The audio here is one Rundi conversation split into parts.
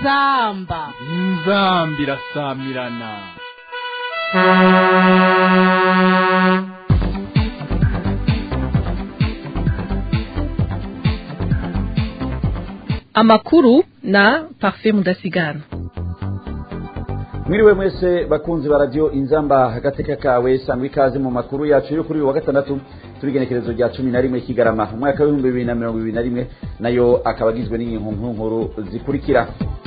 inzamba inzamba irasamirana amakuru na parfait mudasigana mwiriwe mwese bakunzi ba radio inzamba agateka kawe sangwa ikaze mu makuru yacu yo kuri uyu wa gatandatu turigenekerezo rya cumi na rimwe kigarama umwaka w'ibihumbi bibiri na mirongo ibiri na rimwe nayo akaba agizwe n'inyinkuru zikurikira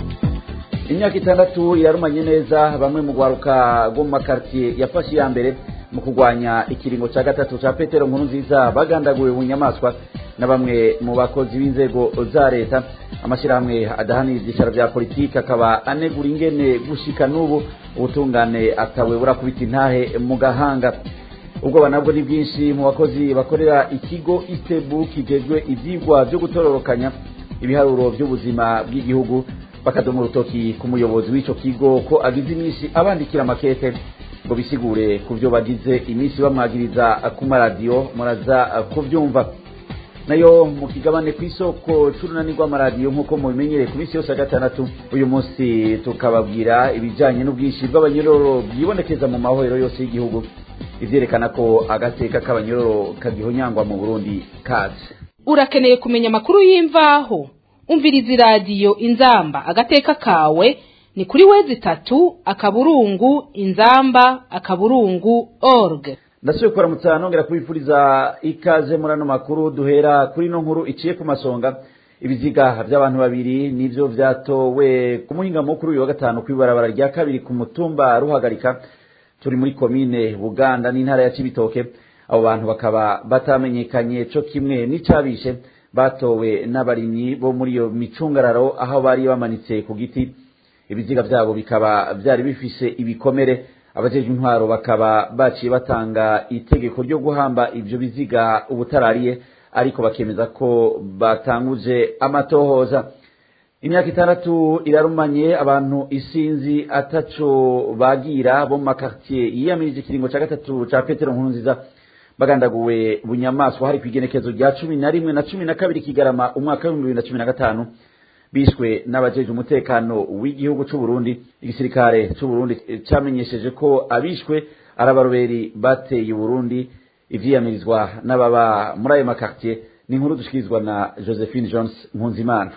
imyaka itandatu yarumanye neza bamwe mu rwaruka rwo mu makartier yafashe iya mbere mu kurwanya ikiringo cya gatatu cya petero nkuru nziza bagandaguwe mu nyamaswa na bamwe mu bakozi b'inzego za leta amashyirahamwe adahanira ibyicaro bya politiki akaba anegura ingene gushika n'ubu ubutungane atawe burakubita intahe mu gahanga ubwoba nabwo ni bwinshi mu bakozi bakorera ikigo istebu kijejwe ibyigwa byo gutororokanya ibiharuro by'ubuzima bw'igihugu bakadoma urutoki ku muyobozi w'icyo kigo ko agize iminsi abandikira amakete ngo bisigure ku byo bagize iminsi bamwagiriza ku maradiyo muraza kubyumva nayo mu kigabane ku isoko c'urunani rw'amaradiyo nk'uko mubimenyereye ku minsi yose ya gatandatu uyu munsi tukababwira ibijanye n'ubwinshi bw'abanyororo bwibonekeza mu mahorero yose y'igihugu ivyerekana ko agateka k'abanyororo kagihonyangwa mu burundi kaze urakeneye kumenya amakuru y'imvaho umviriza iradiyo inzamba agateka kawe ni kuri wezi itatu akaburungu inzamba akaburungu org ndasubiye kuramutsa nongera kubifuriza ikaze muri ano makuru duhera kuri ino nkuru iciye ku masonga ibiziga by'abantu babiri nivyo vyatowe ku muhingamo kuri uyu wa gatanu kw'ibarabara rya kabiri ku mutumba ruhagarika turi muri komine buganda n'intara ya cibitoke abo bantu bakaba batamenyekanye co kimwe n'icabishe batowe n'abarimyi bo muri iyo micungararo aho bari bamanitse ku giti ibiziga vyabo bikaba vyari bifise ibikomere abajejwe intwaro bakaba baciye batanga itegeko ryo guhamba ivyo biziga ubutarariye ariko bakemeza ko batanguje amatohoza imyaka itandatu irarumanye abantu isinzi ataco bagira bo mu makartier yiyamirije ikiringo ca gatatu ca petero nkuru nziza bagandaguwe bunyamaswa hari kw'igenekezo rya cumi na rimwe na cumi na kabiri kigarama umwaka w'ibihumbi bibiri na cumi na gatanu bishwe n'abajeje umutekano w'igihugu c'u Burundi igisirikare c'u Burundi camenyesheje ko abishwe ari abaroberi bateye Burundi ivyiyamirizwa n'ababa muri ayo makartier ni inkuru dushikirizwa na Josephine Jones Nkunzimana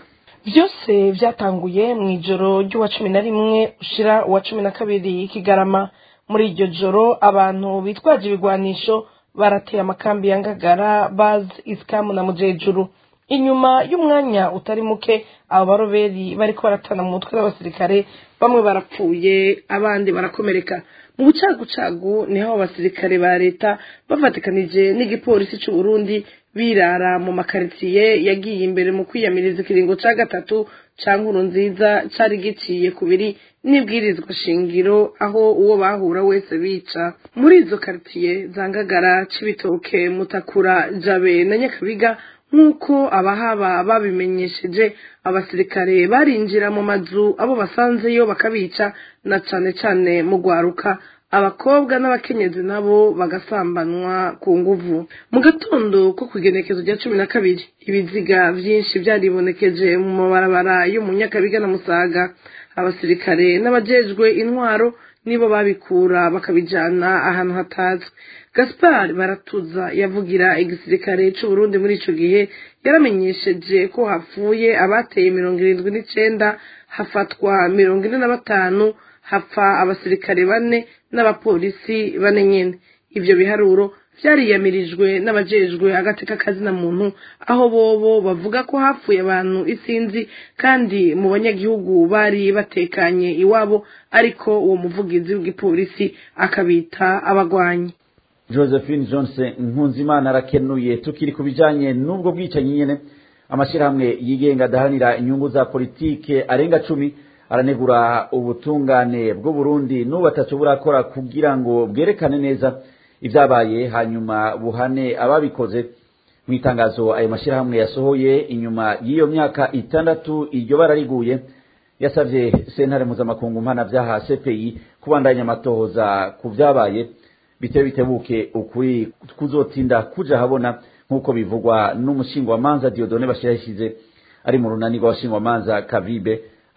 byose byatanguye mu ijoro ry'uwa cumi na rimwe ushira uwa cumi na kabiri kigarama muri iryo joro abantu bitwaje ibigwanisho barateye amakambi ya ngagara baz isikamu na mujejuru inyuma y'umwanya utari muke abo baroberi bariko baratana mu mutwe n'abasirikare bamwe barapfuye abandi barakomereka mu bucagucagu niho abasirikare ba leta bafatikanije n'igipolisi c'u Burundi birara mu makaritiye yagiye imbere mu kwiyamiriza ikiringo ca gatatu ca nkuru nziza cari giciye kubiri n'ibwirizwa shingiro aho uwo bahura wese bica muri izo karitiye zangagara cibitoke mutakura jabe na nyakabiga nk'uko abahaba babimenyesheje abasirikare barinjira mu mazu abo basanzeyo bakabica na cane cane mu rwaruka abakobwa n'abakenyezi nabo bagasambanwa ku nguvu mu gatondo ko kugenekezo rya cumi na kabiri ibiziga vyinshi vyaribonekeje mu mabarabara yo mu nyakabiga na musaga abasirikare n'abajejwe intwaro nibo babikura bakabijana ahantu hatazwi gaspar baratuza yavugira igisirikare c'uburundi muri ico gihe yaramenyesheje ko hapfuye abateye mirongo irindwi n'icenda hafatwa mirongo ine na batanu hapfa abasirikare bane n'abapolisi bane nyene ivyo biharuro vyariyamirijwe n'abajejwe agateka kazina muntu aho bobo bavuga ko hapfuye abantu isinzi kandi mu banyagihugu bari batekanye iwabo ariko uwo muvugizi w'igipolisi akabita abagwanyi Josephine Jones Nkunzimana arakenuye tukiri ku bijanye n'ubwo bwicanyi nyene amashirahamwe yigenga adahanira inyungu za politike arenga cumi aranegura ubutungane bw'u Burundi n'ubu batatu burakora kugira ngo bwerekane neza ivyabaye hanyuma buhane ababikoze mu itangazo ayo mashirahamwe yasohoye inyuma y'iyo myaka itandatu iryo bara riguye yasavye sentare mpuzamakungu mpanavyaha CPI kubandanya amatohoza ku vyabaye bitewe bitebuke ukuri kuzotinda kuja habona nk'uko bivugwa n'umushingwamanza Diodone Bashirashize ari mu runani rw'abashingwamanza Kavibe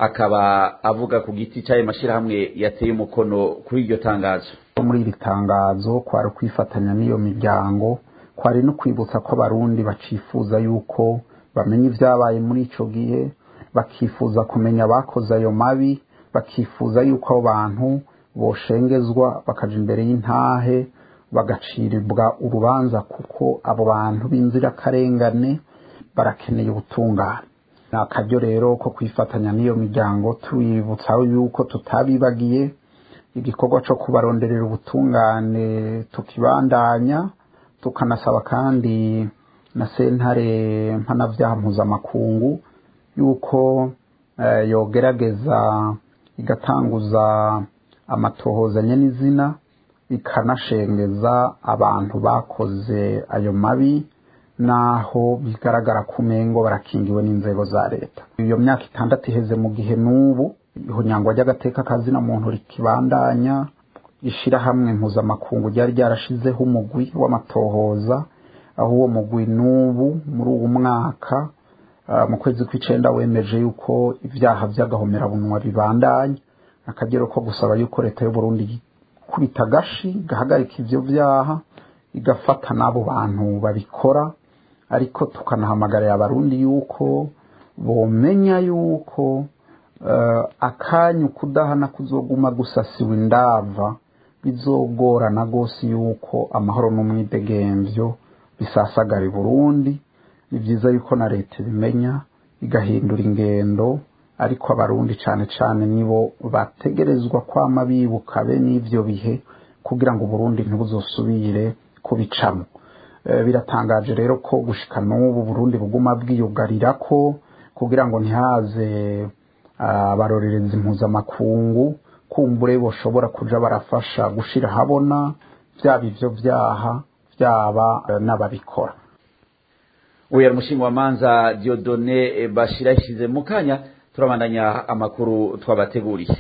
akaba avuga ku giti cy'ayo mashyirahamwe yateye umukono kuri iryo tangazo muri iri tangazo kwari kwifatanya n'iyo miryango kwari no kwibutsa ko abarundi bacifuza yuko bamenya ibyabaye muri icyo gihe bakifuza kumenya abakoze ayo mabi bakifuza yuko abo bantu boshengezwa bakaja imbere y'intahe bagacirirwa urubanza kuko abo bantu b'inzirakarengane barakeneye ubutungane ni akaryo rero ko kwifatanya n'iyo miryango tubibutsa yuko tutabibagiye igikorwa cyo kubaronderera ubutungane tukibandanya tukanasaba kandi na sentare mpanabyaha mpuzamakungu yuko yogerageza igatanguza amatohozanye n'izina ikanashengeza abantu bakoze ayo mabi naho bigaragara ko umengo barakingiwe n'inzego za leta iyo myaka itandatu iheze mu gihe n'ubu ihonyangwa ry'agateka kazina muntu rikibandanya ishyirahamwe mpuzamakungu ryari ryarashizeho umugwi w'amatohoza aho uwo mugwi n'ubu muri uwo mwaka mu kwezi kw'icenda wemeje yuko ibyaha by'agahomerabunwa bibandanya akagero ko gusaba yuko leta y'uburundi ikubita agashi igahagarika ivyo vyaha igafata n'abo bantu babikora ariko tukanahamagarira abarundi yuko bomenya yuko akanyu kudahana kuzoguma gusasiwe indava bizogorana rwose yuko amahoro n'umwidegemvyo bisasagara i burundi ni byiza yuko na leta ibimenya igahindura ingendo ariko abarundi cyane cyane nibo bategerezwa kwama bibuka be n'ibyo bihe kugira ngo uburundi ntibuzosubire kubicamo biratangaje rero ko gushika n'ubu burundi buguma bwiyugarira ko kugira ngo ntihaze abarorerezi mpuzamakungu kumbure boshobora kuja barafasha gushira habona byaba ivyo vyaha byaba n'ababikora uyu ari umushinga wa manza diodone bashira yashyize mu kanya turabandanya amakuru twabateguriye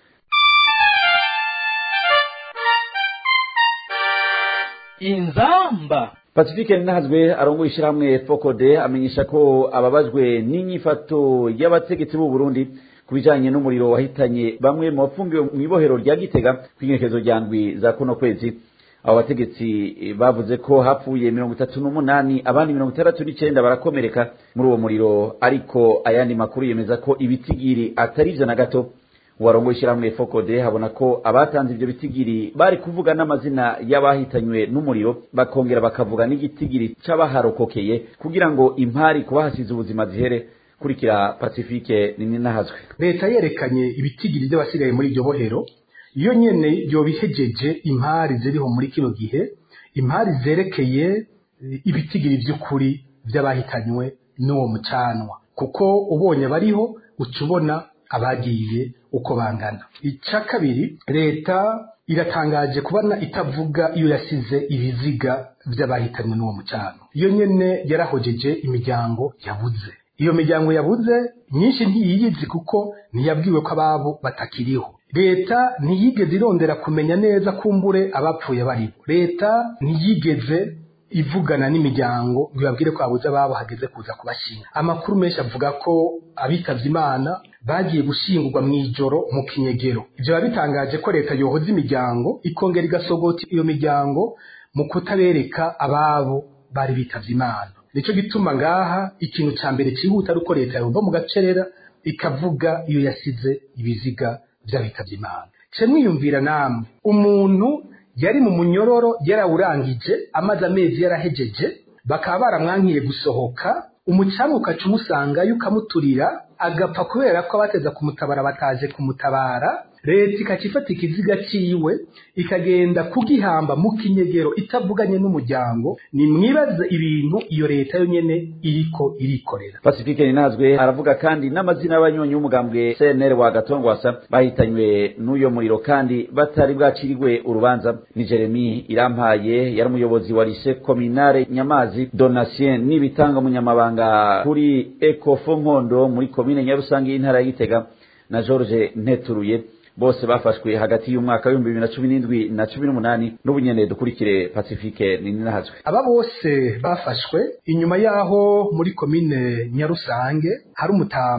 inzamba pacifique ntazwe arongoye ishyirahamwe fokode amenyesha ko ababajwe n'inyifato y'abategetsi b'u Burundi ku bijanye n'umuriro wahitanye bamwe mu bafungiwe mu ibohero rya gitega kw'inyerekezo rya ndwi za kuno kwezi abo bategetsi bavuze ko hapfuye mirongo itatu n'umunani abandi mirongo itandatu n'icenda barakomereka muri uwo muriro ariko ayandi makuru yemeza ko ibitigiri atari ivyo na gato uwarongoye ishyirahamwe fokode habona ko abatanze ivyo bitigiri bari kuvuga n'amazina y'abahitanywe n'umuriro bakongera bakavuga n'igitigiri c'abaharokokeye kugira ngo impari kubahasize ubuzima zihere kurikira pacifique ninahazwe leta yerekanye ibitigiri by'abasigaye muri iryo bohero iyo nyene yobihejeje impari ziriho muri kino gihe impari zerekeye ibitigiri by'ukuri by'abahitanywe n'uwo mucanwa kuko ubonye bariho uca ubona abagiye uko bangana icya kabiri leta iratangaje kubona itavuga iyo yasize ibiziga by'abahitanywe n'uwo mucanwa iyo nyene yarahojeje imiryango yabuze iyo miryango yabuze myinshi ntiyiyizi kuko ntiyabwiwe ko ababo batakiriho leta ntiyigeze irondera kumenya neza kumbure abapfuye baribo leta ntiyigeze ivugana n'imiryango ngo ibabwire ko babuze ababo hageze kuza kubashinga amakuru menshi avuga ko abitavye imana bagiye gushingurwa mu ijoro mu kinyegero ivyo biba bitangaje ko leta yohoza imiryango ikongera igasogota iyo miryango mu kutabereka ababo bari bitavye imana nico gituma ngaha ikintu ca mbere cihuta ari uko leta yova mu gacerera ikavuga iyo yasize ibiziga vy'abitavye imana ce mwiyumvira namwe umuntu yari mu munyororo yarawurangije amaze amezi yarahejeje bakaba baramwankiye gusohoka umucamu ukaca umusangayo ukamuturira agapfa kubera ko abateza kumutabara bataje kumutabara leta ikaca ifata ikiziga ciwe ikagenda kugihamba mu kinyegero itavuganye n'umuryango ni mwibaze ibintu iyo leta yo nyene iriko irikorera pacifique ninazwe aravuga kandi n'amazina y'abanyonyi b'umugambwe cnr wa gatongwasa bahitanywe n'uyo muriro kandi batari bwaciriwe urubanza ni jeremi irampaye yari umuyobozi wa lise kominare nyamazi donatien n'ibitanga umunyamabanga kuri ecofo nkondo muri komine nyarusange y'intara ya gitega na george nteturuye bose bafashwe hagati y'umwaka w'ibihumbi bibiri na cumi n'indwi na cumi n'umunani n'ubu nyene dukurikire pacifique ninahazwe aba bose bafashwe inyuma y'aho muri komine nyarusange hari umutama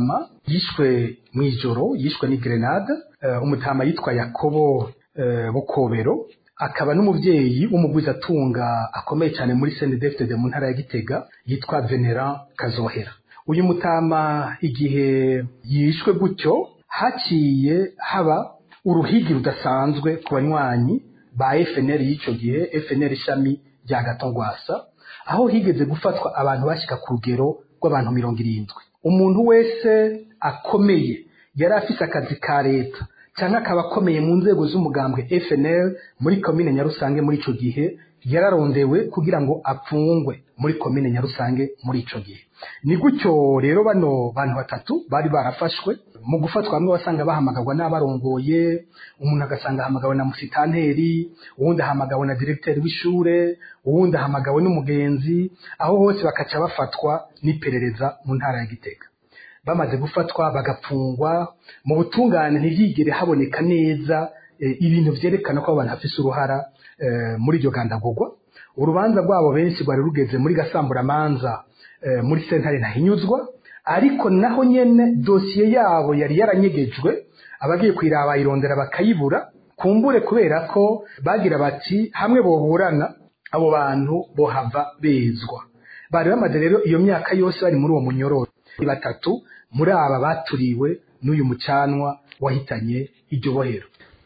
yishwe mu ijoro yishwe ni grenade umutama yitwa yakobo bukobero akaba n'umubyeyi w'umugwizatunga akomeye cyane muri senedefitede mu ntara ya gitega yitwa venera kazohera uyu mutama igihe yishwe gutyo haciye haba uruhigi rudasanzwe ku banywanyi ba fnr y'icyo gihe fnr ishami rya gatongwasa aho higeze gufatwa abantu bashyika ku rugero rw'abantu mirongo irindwi umuntu wese akomeye yari afise akazi ka leta cyangwa akaba akomeye mu nzego z'umugambwe fnl muri komine nyarusange muri icyo gihe yararondewe kugira ngo apfungwe muri komine nyarusange muri icyo gihe ni gutyo rero bano bantu batatu bari barafashwe mu gufatwa bamwe wasanga bahamagarwa n'abarongoye umuntu agasanga ahamagawe na musitanteri uwundi ahamagawe na diregiteri w'ishure uwundi ahamagawe n'umugenzi aho hose bakaca bafatwa n'iperereza mu ntara ya gitega bamaze gufatwa bagapfungwa mu butungane ntiyigere haboneka neza ibintu byerekana ko abantu bafise uruhara muri iryo gandagurwa urubanza rwabo benshi rwari rugeze muri gasamburamanza muri sentare ntahinyuzwa ariko naho nyene dosiye yabo yari yaranyegejwe abagiye kuyiraba bayirondera bakayibura kumbure kubera ko bagira bati hamwe boburana abo bantu bohava bezwa bari bamaze rero iyo myaka yose bari muri uwo munyororo batatu muri aba baturiwe n'uyu mucanwa wahitanye iryo bohero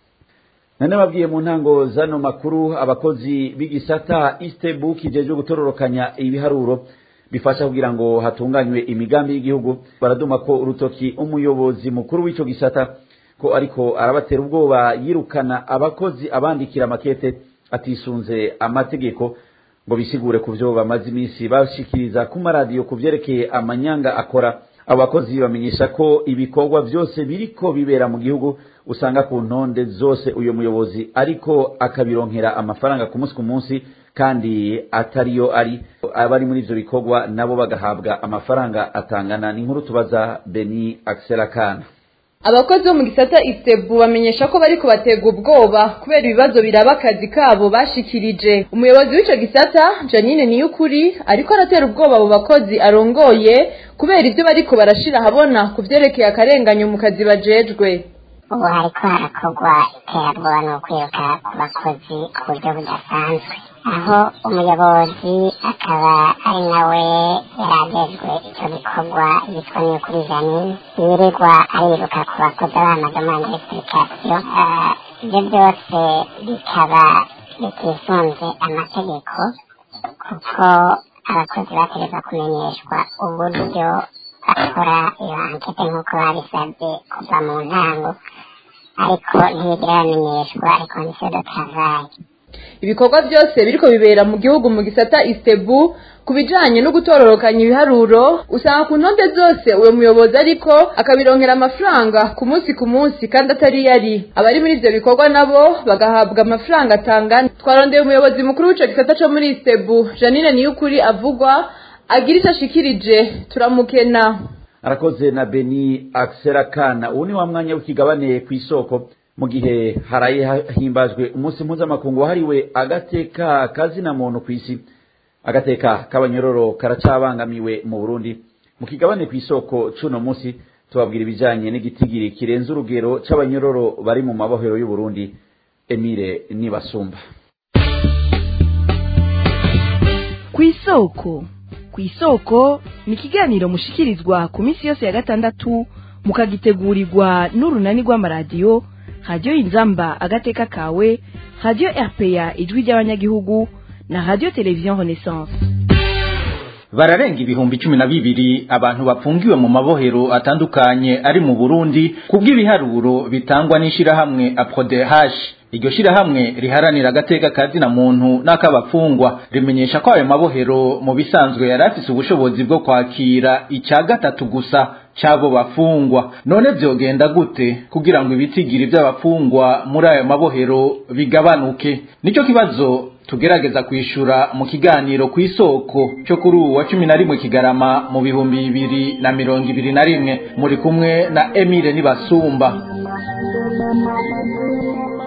nane babwiye mu ntango zano makuru abakozi b'igisata istebu kijejwe gutororokanya ibiharuro bifasha kugira ngo hatunganywe imigambi y'igihugu baraduma ko urutoki umuyobozi mukuru w'ico gisata ko ariko arabatera ubwoba yirukana abakozi abandikira makete atisunze amategeko ngo bisigure ku vyo bamaze iminsi bashikiriza ku maradiyo ku vyerekeye amanyanga akora abo bakozi bamenyesha ko ibikorwa vyose biriko bibera mu gihugu usanga ku ntonde zose uyo muyobozi ariko akabironkera amafaranga ku munsi ku munsi kandi atariyo ari abari muri ivyo bikorwa nabo bagahabwa amafaranga atangana ni nkuru tubaza Beni Akselakana abakozi bo mu gisata istebu bamenyesha ko bariko baterwa ubwoba kubera ibibazo biraba akazi kabo bashikirije umuyobozi w'ico gisata janine niyukuri ariko aratera ubwoba abo bakozi arongoye kubera ivyo bariko barashira ahabona ku vyerekeye akarenganyo mu kazi bajejwe ubu hariko harakorwa iterabwoba ni ukwiruka ku bakozi ku buryo budasanzwe aho umuyobozi akaba ari nawe yaragejwe icyo gikorwa yitwa niyukuri janine yirirwa ariruka ku bakozi abahamaze muri explication ibyo byose bikaba bitisunze amategeko kuko abakozi bategereza kumenyeshwa uburyo bakora iyo ankete nk'uko babisabye kuva mu ntango ariko ntibigera bamenyeshwa rekonisiyo do travayi ibikorwa byose biriko bibera mu gihugu mu gisata istebu ku bijanye no gutororokanya ibiharuro usanga ku ntonde zose uwo muyobozi ariko akabironkera amafaranga ku munsi ku munsi kandi atari yari abari muri ivyo bikorwa nabo bagahabwa amafaranga atangana twarondeye umuyobozi mukuru w'ico gisata co muri istebu janine niyukuri avugwa agira ico ashikirije turamukena arakoze na Beni Akselakana ubu ni wa mwanya w'ikigabane kw'isoko mu gihe haraye hahimbajwe umunsi mpuzamakungu wahariwe agateka kazina muntu ku isi agateka k'abanyororo karacabangamiwe mu burundi mu kigabane ku isoko c'uno munsi tubabwira ibijanye n'igitigiri kirenze urugero c'abanyororo bari mu mabohero y'uburundi emile nibasumba ku isoko ku isoko ni ikiganiro mushikirizwa ku minsi yose ya gatandatu mukagitegurirwa n'urunani rw'amaradiyo radiyo inzamba agateka kawe radiyo rpa ijwi ry'abanyagihugu na radiyo televiziyo renaissance bararenga ibihumbi cumi na bibiri abantu bafungiwe mu mabohero atandukanye ari mu burundi kubw'ibiharuro bitangwa n'ishirahamwe aprodehash iryo shirahamwe riharanira agateka kazina muntu n'akabafungwa rimenyesha ko ayo mabohero mu bisanzwe yari afise ubushobozi bwo kwakira icya gatatu gusa c'abo bafungwa none vyogenda gute kugira ngo ibitigiri vy'abafungwa muri ayo mabohero bigabanuke nico kibazo tugerageza kwishura mu kiganiro ku isoko cyo kuri ubu wa cumi na rimwe kigarama mu bihumbi bibiri na mirongo ibiri na rimwe muri kumwe na emile nibasumba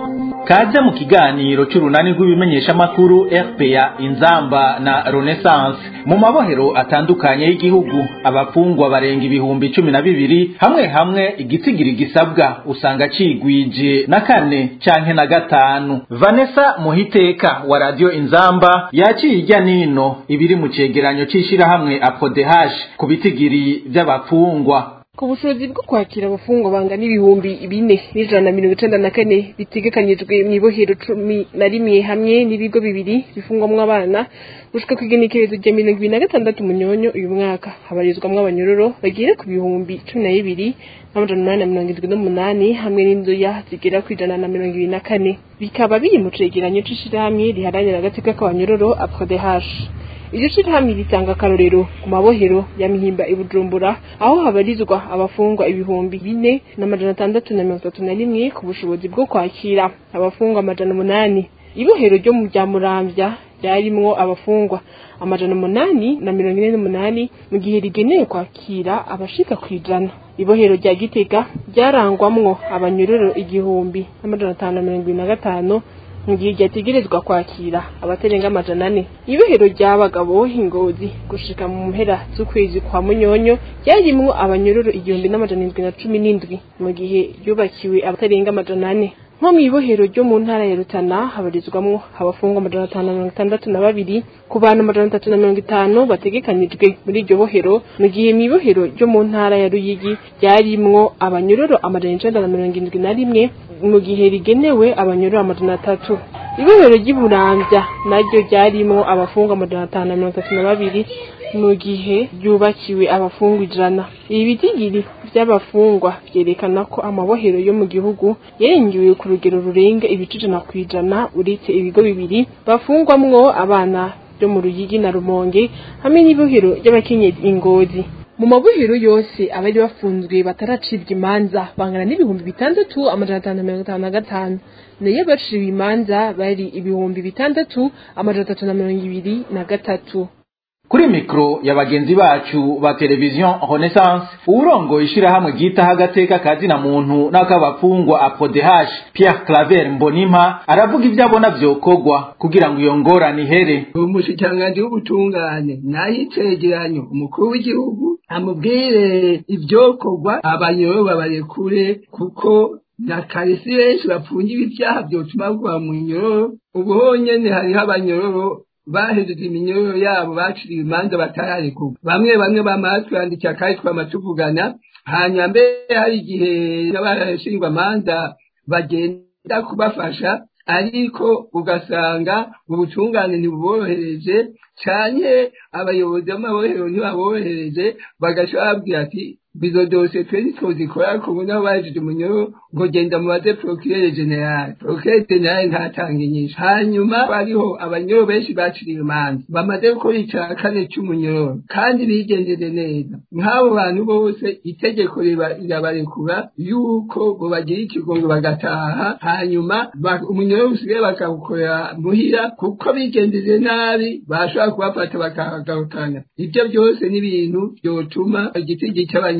kaze mu kiganiro c'urunani rw'ibimenyeshamakuru rpa inzamba na renaissance mu mabohero atandukanye y'igihugu abafungwa barenga ibihumbi cumi na bibiri hamwe hamwe igitigiri gisabwa usanga cigwije na kane canke na gatanu vanessa muhiteka wa radio inzamba yaciye irya nino ibiri mu cegeranyo c'ishirahamwe apodehash ku bitigiri vy'abafungwa ku bushobozi bwo kwakira abafungwa bangana ibihumbi bine n'ijana na mirongo icenda na kane bitegekanyijwe mu ibohero cumi na rimwe hamwe n'ibigo bibiri bifungwamwo abana gushika ku igenekerezo rya mirongo ibiri na gatandatu munyonyo uyu mwaka habarizwamwo abanyororo bagera ku bihumbi cumi na bibiri n'amajana umunani na mirongo indwi n'umunani hamwe n'inzoya zigera ku ijana na mirongo ibiri na kane bikaba biri mu cegeranyo c'ishirahamwe riharanira agateka k'abanyororo aprodehash iryo shirahamwe ritanga akarorero ku mabohero ya mihimba i bujumbura aho habarizwa abafungwa ibihumbi bine n'amajana atandatu na mirongo itatu na rimwe ku bushobozi bwo kwakira abafungwa amajana umunani ibohero ryo mu bya muramvya ryarimwo abafungwa amajana umunani na mirongo ine n'umunani mu gihe rigenewe kwakira abashika ku ijana ibohero rya gitega ryarangwamwo abanyororo igihumbi n'amajana atanu na mirongo ibiri na gatanu mu gihe ryategerezwa kwakira abatarenga amajana ane ibohero ry'abagabo ingozi gushika mu mpera z'ukwezi kwa munyonyo ryarimwo abanyororo igihumbi n'amajana indwi na cumi n'indwi mu gihe ryubakiwe abatarenga amajana ane nko mu ibohero ryo mu ntara ya rutana habarizwamwo abafungwa amajana atanu na mirongo itandatu na babiri ku bantu amajana atatu na mirongo itanu bategekanijwe muri iryo bohero mu gihe mu ibohero ryo mu ntara ya ruyigi ryarimwo abanyororo amajana icenda na mirongo indwi na rimwe mu gihe rigenewe abanyororo amajana atatu ibohero ry'iburamvya naryo ryarimwo abafungwa amajana atanu na mirongo itatu na babiri mu gihe ryubakiwe abafungwa ijana ibi bitigiri vy'abafungwa vyerekana ko amabohero yo mu gihugu yarengewe ku rugero rurenga ibice ijana kw'ijana uretse ibigo bibiri bafungwamwo abana byo mu ruyigi na rumonge hamwe n'ibohero ry'abakenyezi ingozi mu mabohero yose abari bafunzwe bataracibwa imanza bangana n'ibihumbi bitandatu amajana atanu na mirongo itanu na gatanu nayo abaciwe imanza bari ibihumbi bitandatu amajana atatu na mirongo ibiri na gatatu kuri mikro ya bagenzi bacu ba televiziyo renaissance uwurongoye ishirahamwe ryitaho agateka kazina muntu n'ak'abafungwa apodehash pierre claver mbonimpa aravuga ibyo abona vyokorwa kugira ngo iyo ngorane ihere umushikiranganji w'ubutungane naho icegeranyo umukuru w'igihugu amubwire ivyokorwa abanyoro babarekure kuko na karisi benshi bapfungiwe ivyaha vyotuma bagwa mu nyororo ubu honyene hariho abanyororo bahejeje iminyororo yabo baciriwe imanza batararekurwa bamwe bamwe bamara twandikira kandi twama tuvugana hanyuma mbere hari igihe n'abarashingwa amanza bagenda kubafasha ariko ugasanga ubutungane ntibuborohereje canke abayobozi b'amabohero ntibaborohereje bagaca babwira ati bizo dosiye twe ntitwozikora ku bundi aho bahejeje umunyoro ngo genda mubaze procureur general procureur general ntatanga inyishu hanyuma bariho abanyoro benshi baciriwe imanza bamaze gukora ica kane c'umunyoro kandi bigendere neza nk'abo bantu bose itegeko rirabarekura yuko ngo bagira ikigongo bagataha hanyuma umunyoro usigaye bakawukorera muhira kuko bigendere nabi bashobora kubafata bakagarukana ibyo byose ni ibintu byotuma igitigi cy'abanyoro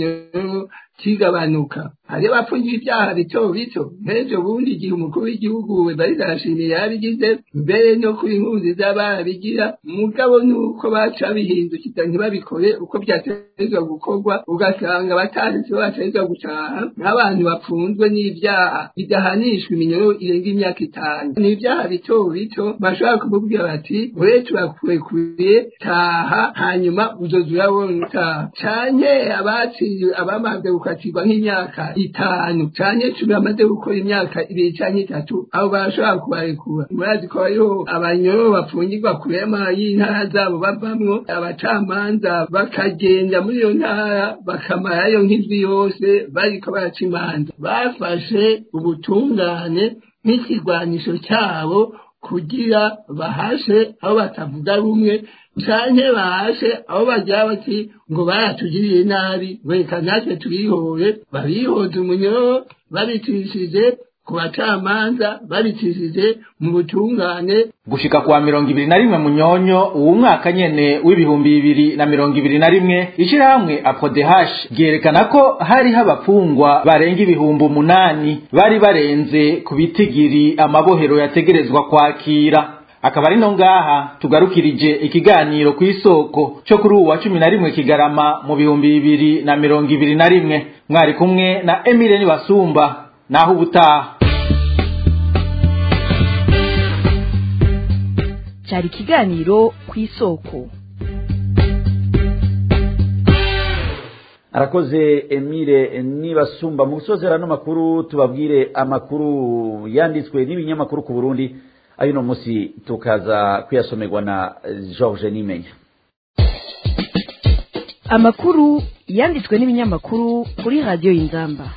kigabanuka hariyo bapfungiye ibyaha bito bito nk'ejo bundi igihe umukuru w'igihugu bari arashimira yabigize mbere no kuri impunzi z'abarabigira mugabo nuko baca bihindukiza ntibabikore uko byategerezwa gukorwa ugasanga batanditse bategerezwa gutaha nk'abantu bapfunzwe n'ibyaha bidahanishwa iminyoro irenga imyaka itanu ni ibyaha bito bito bashobora kumubwira bati we turakurekuye taha hanyuma uzoza urabona utaha canke abaciye abamaze gukatirwa nk'imyaka itanu canke cumi bamaze gukora imyaka ibiri canke itatu abo barashobora kubarekura murazi ko hariho abanyoro bapfungirwa kurema y'intara zabo bavamwo abacamanza bakagenda muri iyo ntara bakamarayo nk'indwi yose bariko baraca imanza bafashe ubutungane nk'ikigwanisho cyabo kugira bahashe aho batavuga rumwe canke bahashe aho bagira bati ngo baratugiriye nabi reka natwe tubihore babihoze umunyoro babicishije ku bacamanza babicishije mu butungane gushika kwa mirongo ibiri na rimwe munyonyo uwu mwaka nyene w'ibihumbi bibiri na mirongo ibiri na rimwe ishirahamwe apodehash ryerekana ko hariho abafungwa barenga ibihumbi umunani bari barenze ku bitigiri amabohero yategerezwa kwakira akaba ari no ngaha tugarukirije ikiganiro ku isoko cyo kuri uwa cumi na rimwe kigarama mu bihumbi bibiri na mirongo ibiri na rimwe mwari kumwe na emile nibasumba naho ubutaha cyari ikiganiro ku isoko arakoze emile nibasumba mu gusozera ano makuru tubabwire amakuru yanditswe n'ibinyamakuru ku burundi ayo uno munsi tukaza kuyasomerwa na george nimenya amakuru yanditswe n'ibinyamakuru kuri radiyo y'inzamba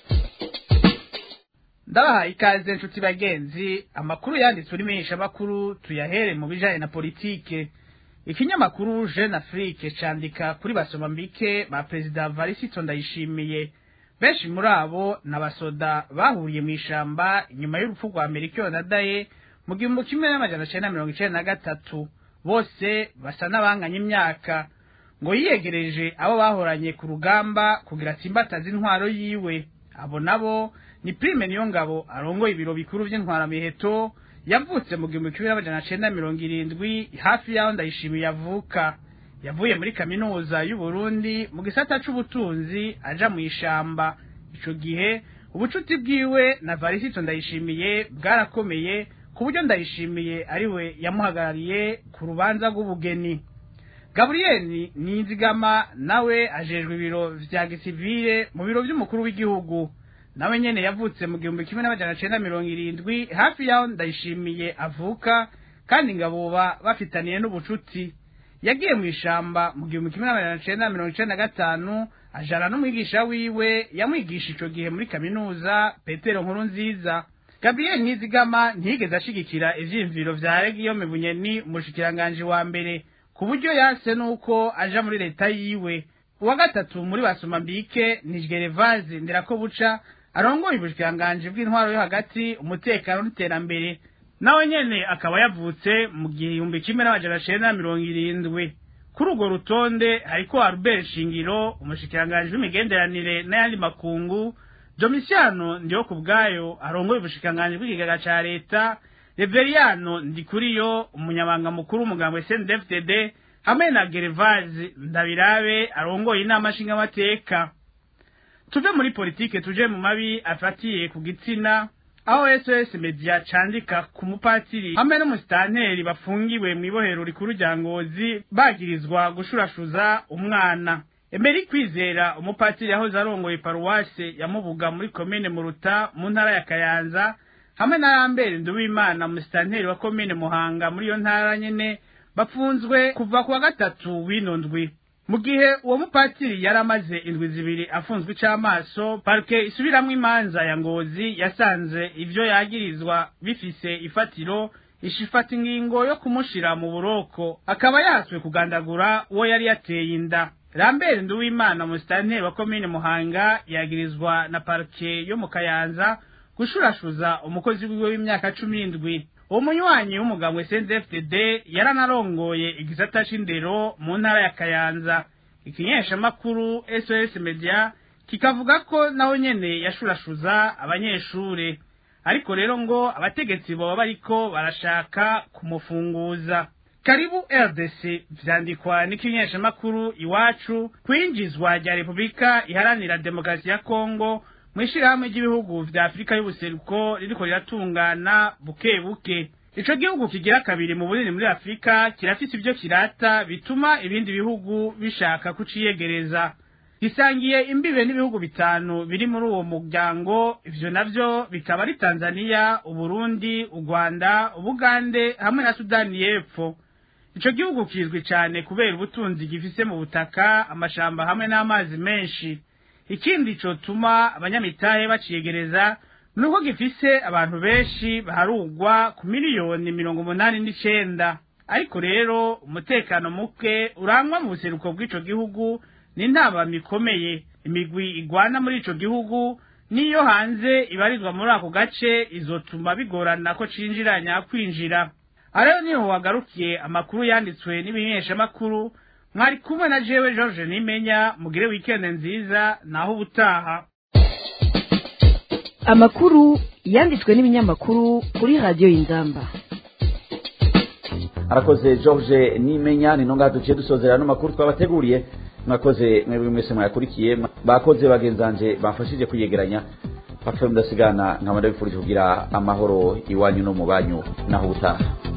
ndabaha ikaze nshuti bagenzi amakuru yanditswe n'imenyeshamakuru tuyahere mu bijanye na politike ikinyamakuru jeune afrique candika kuri basomambike ba perezida varisito ndayishimiye benshi muri abo n'abasoda bahuriye mu ishamba inyuma y'urupfu rwa amerika yonadaye mu gihumbi kimwe n'amajana cenda mirongo icenda na gatatu bose basa n'abanganya imyaka ngo yiyegereje abo bahoranye ku rugamba kugira atsimbataze intwaro yiwe abo nabo ni prime niyo ngabo arongoye ibiro bikuru vy'intwaramiheto yavutse mu gihumbi kimwe n'amajana cenda mirongo irindwi hafi y'aho ndayishimiye avuka yavuye muri kaminuza y'uburundi mu gisata c'ubutunzi aja mu ishamba ico gihe ubucuti bwiwe na varisito ndayishimiye bwarakomeye ku buryo ndayishimiye ariwe yamuhagarariye ku rubanza rw'ubugeni gaburiyeli nizigama nawe ajejwe ibiro vya gisivile mu biro vy'umukuru w'igihugu nawe nyene yavutse mu gihumbi kimwe n'amajana cenda mirongo irindwi hafi yaho ndayishimiye avuka kandi ngaboba bafitaniye n'ubucuti yagiye mu ishamba mu gihumbi kimwe n'amajana cenda mirongo icenda na gatanu ajana n'umwigisha wiwe yamwigisha ico gihe muri kaminuza petero nkuru nziza gabriel nizigama ntiyigeze ashigikira ivyiyumviro vya regiyome bunyeni umushikiranganji wa mbere ku buryo yanse n'uko aja muri leta yiwe uwa gatatu muri basomambike ni gerevazi nderakobuca arongoye ubushikiranganji bw'intwaro yo hagati umutekano n'iterambere nawe nyene akaba yavutse mu gihumbi kimwe n'amajana cenda na mirongo irindwi kuri urwo rutonde hariko albert shingiro umushikiranganji w'imigenderanire n'ayandi makungu domisiano ndiyo ku bwayo arongoye ubushikiranganji bw'ikigega ca leta reveriyano ndikuriyo umunyabanga mukuru w'umugambwe sndfdd hamwe na gerevazi ndabirabe arongoye inama nshingamateka tuve muri politike tuje mu mabi afatiye ku gitsina aho sos media candika ku mupatiri hamwe n'umusitanteri bafungiwe mu ibohero rikuru rya ngozi bagirizwa gushurashuza umwana emeri kwizera umupatiri yahoze arongoye paruwase yamubuga muri komine muruta mu ntara ya kayanza hamwe na rambere nduwimana umusitanteri wa komine muhanga muri iyo ntara nyene bafunzwe kuva ku wa gatatu w'ino ndwi mu gihe uwo mupatiri yari amaze indwi zibiri afunzwe ic'amaso parike isubiramwo imanza ya ngozi yasanze ivyo yagirizwa bifise ifatiro ishifata ingingo yo kumushira mu buroko akaba yaswe kugandagura uwo yari yateye inda rambere nduwimana umusitanteri wa komine muhanga yagirizwa na parike yo mu kayanza gushurashuza umukozi wiwe w'imyaka cumi n'indwi uwo munywanyi w'umugambwe CNDD-FDD yaranarongoye igisata c'indero mu ntara ya Kayanza ikinyeshamakuru SOS Media kikavuga ko naho nyene yashurashuza abanyeshure ariko rero ngo abategetsi boba bariko barashaka kumufunguza karibu RDC vyandikwa n'ikinyeshamakuru iwacu kwinjizwa rya Republika iharanira demokarasi ya Kongo mwishirahamwe ry'ibihugu vya Afrika y'ubuseruko ririko riratungana buke buke ico gihugu kigira kabiri mu bunini muri Afrika kirafise ivyo kirata bituma ibindi bihugu bishaka kuciyegereza gisangiye imbibe n'ibihugu bitanu biri muri uwo muryango ivyo navyo bikaba ari Tanzania Uburundi u Rwanda Ubugande hamwe na Sudani y'Epfo ico gihugu kizwi cane kubera ubutunzi gifise mu butaka amashamba hamwe n'amazi menshi ikindi cotuma abanyamitahe baciyegereza nuko gifise abantu benshi baharugwa ku miliyoni mirongo umunani n'icenda ariko rero umutekano muke urangwa mu buseruko bw'ico gihugu ni intambamyi ikomeye imigwi igwana muri ico gihugu niyo hanze ibarizwa muri ako gace izotuma bigorana ko cinjiranya kwinjira ariyo niho wagarukiye amakuru yanditswe n'ibimenyeshamakuru mwari kumwe na jewe george nimenya mugire wikende nziza naho ubutaha amakuru yanditswe n'ibinyamakuru kuri radiyo y'inzamba arakoze george nimenya ni ngaha duciye dusozera ano makuru twabateguriye mwakoze mwebwe mwese mwayakurikiye bakoze bagenzanje bamfashije kuyegeranya papa mudasigana nkaba ndabifurije kugira amahoro iwanyu no mu banyu naho ubutaha